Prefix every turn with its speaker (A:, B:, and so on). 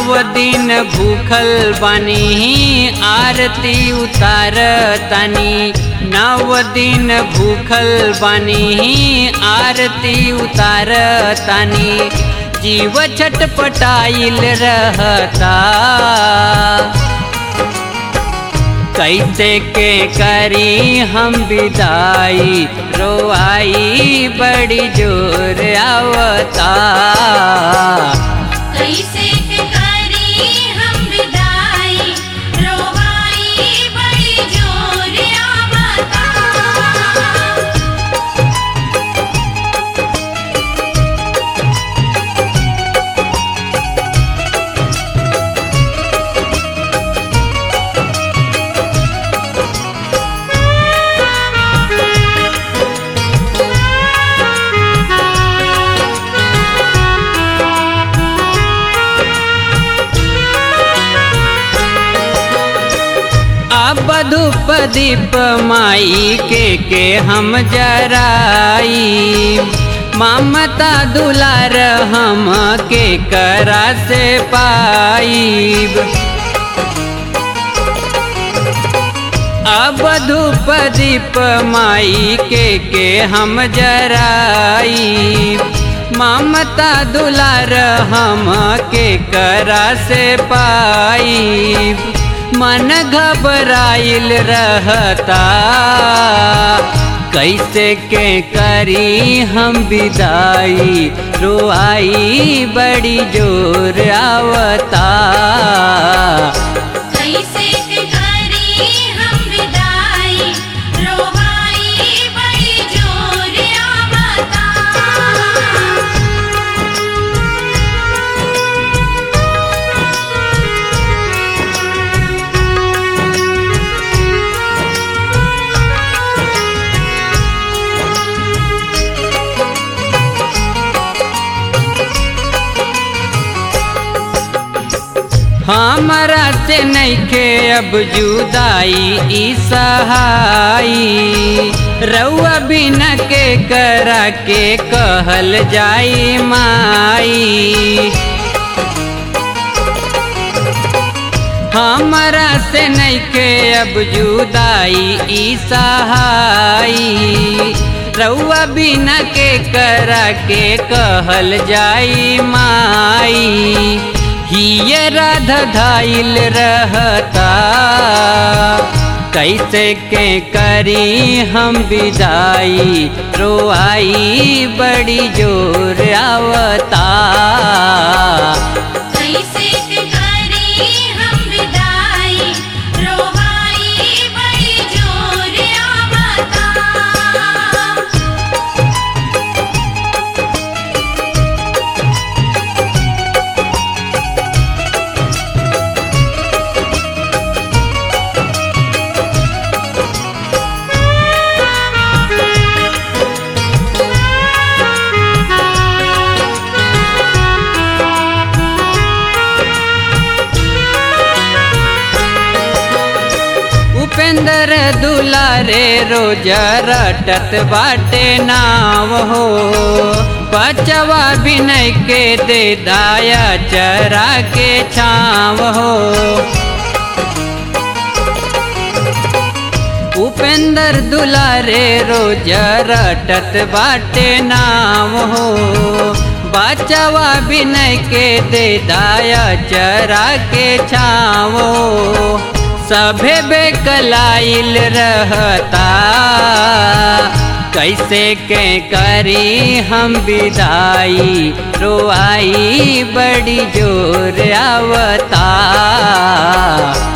A: नव दिन भूखल बानी आरती उतार तनी नव दिन भूखल बानी आरती उतार तनी जीव छटपटाइल रहता कैसे के करी हम विदाई रोआई बड़ी जोर आवता
B: कैसे के करी हम विदाई रोवाई बड़ी जोर आवता
A: अब धूप दीप माई के के हम जराई ममता दुलार हम के करा से पाईब अब धूप दीप माई के के हम जराई ममता दुलार हम के करा से पाई मन घबराइल रहता कैसे के करी हम विदाई रोआई बड़ी जोर आवता
B: कैसे के करी हम विदाई रोवाई बड़ी जोर आवता
A: हमरा से नइखे अब जुदाई ई सहाई रउआ बिना के करा के कहल जाई माई हमरा से नइखे अब जुदाई ई सहाई रउआ बिना के करा के कहल जाई माई हिये राधा धाइल रहता कैसे के करी हम विदाई रोआई बड़ी जोर आवता
B: कैसे के करी हम विदाई रोवाई बड़ी जोर आवता
A: उपेंद्र दुलारे रोज रटत बाटे नाव हो बचवा बिनय के दे दाया चरा के छाव हो उपेंद्र दुलारे रोज रटत बाटे नाम हो बचवा बिनय के दे दाया चरा के छावो सभे बेकलाइल रहता कैसे के करी हम विदाई रोआई बड़ी जोर आवता